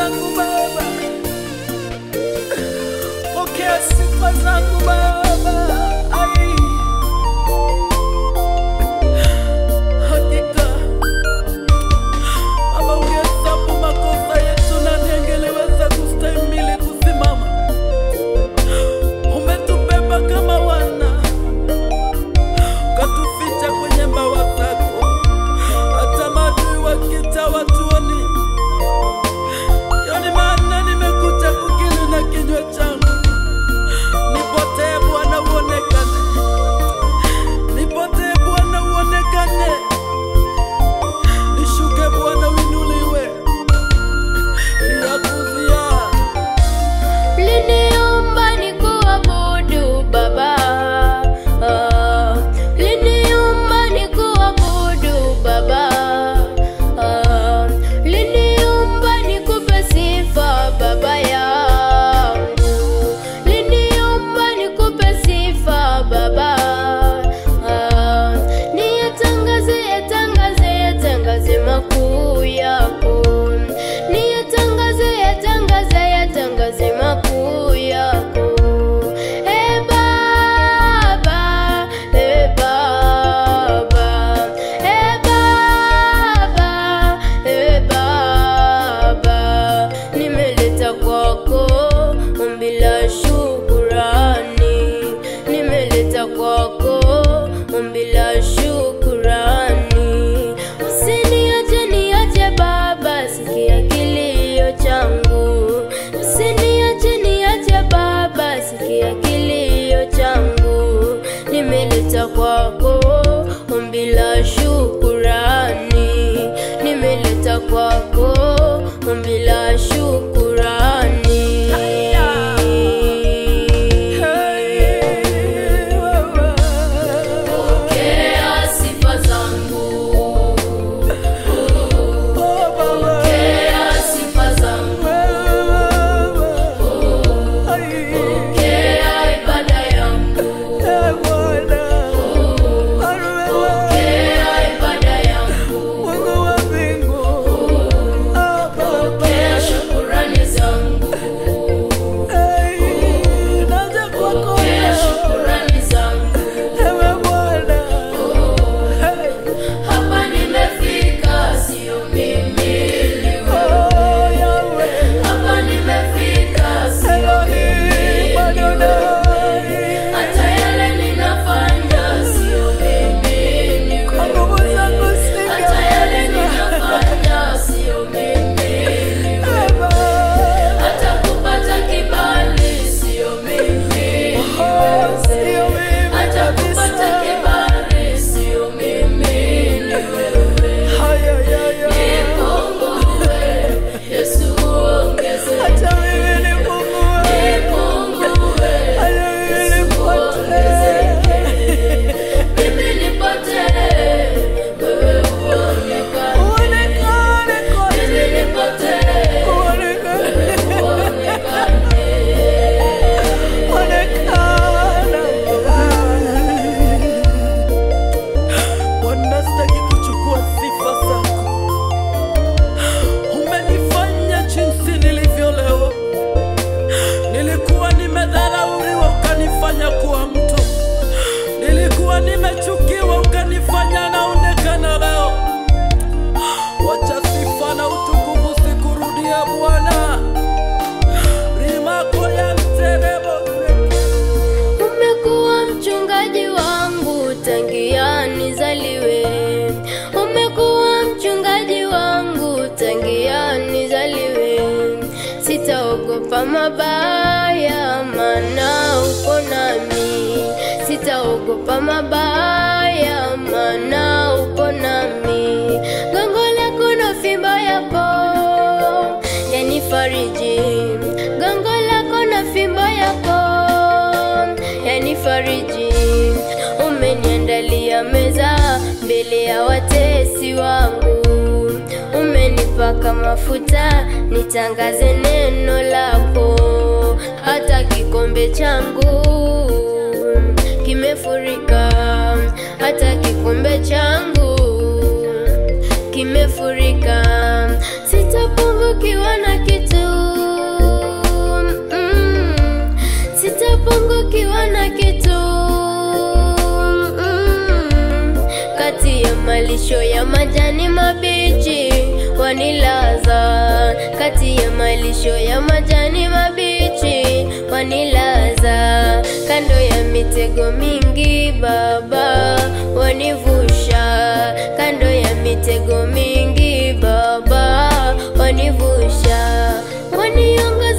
zangu Baba, pokea sifa zangu Baba. Ai, hakika Baba, ungehesabu makosa yetu, nani angeliweza kustahimili kusimama? Umetubeba kama wana, ukatuficha kwenye mbawa zako, hata maadui wakita watuoni. Yoni maana nimekuja kukiri na kinywa changu, nipotee Bwana uonekane, nipotee Bwana uonekane, nishuke Bwana uinuliwe, yakuzia Liniumba nikuabudu Baba, Ah, liniumba nikuabudu Baba, Ah, liniumba nikupe sifa Baba yangu, liniumba nikupe sifa Baba, Ah, niyatangaze yatangaze yatangaze makuu yako, niyatangaze yatangaze yatangaze makuu yako. E Baba, e Baba, e Baba, e Baba, nimeleta kwako ombi la shukurani, nimeleta kwako ombi la shukurani. Usiniache niache Baba, sikia kilio changu. Usiniache niache Baba, sikia kilio changu. Nimeleta kwako ombi la shukurani, nimeleta kwako ombi la shukurani. Pokea sifa zangu, pokea sifa zangu, pokea ibada yangu, pokea ibada yangu, pokea shukurani zangu, pokea shukurani zangu. Hapa nimefika, sio mimi, ni wewe. Hapa nimefika, sio mimi, ni wewe. Hata yale ninafanya, sio mimi, ni wewe. Hata yale ninafanya, sio mimi, ni wewe. Hata kupata kibali, sio mimi, ni wewe. Hata kupata kibali, sio mimi, ni wewe. Nipungue, Yesu ongeze. Nipungue, Yesu ongezeke. Mimi nipotee, wewe uonekane. Mimi nipotee, wewe uonekane. Wanastaki kuchukua sifa zako. Umenifanya jinsi nilivyo leo. Nilikuwa nimedharauliwa, ukanifanya kuwa mtu. Nilikuwa nimechukiwa, ukanifanya naonekana leo. Wacha sifa na utukufu sikurudie Bwana. Rimako ya mterebo Umekuwa mchungaji wangu tangia nizaliwe. Umekuwa mchungaji wangu tangia nizaliwe. Sitaogopa mabaya, maana uko nami. Sitaogopa mabaya, maana uko nami. Gongo lako na fimbo yako yanifariji. Gongo lako na fimbo yako yanifariji. Umeniandalia meza mbele ya watesi wangu, umenipaka mafuta nitangaze neno lako. Hata kikombe changu kimefurika, hata kikombe changu kimefurika, sitapungukiwa na kitu malisho ya majani mabichi wanilaza, kati ya malisho ya majani mabichi wanilaza, kando ya mitego mingi Baba wanivusha, kando ya mitego mingi Baba wanivusha, waniongoza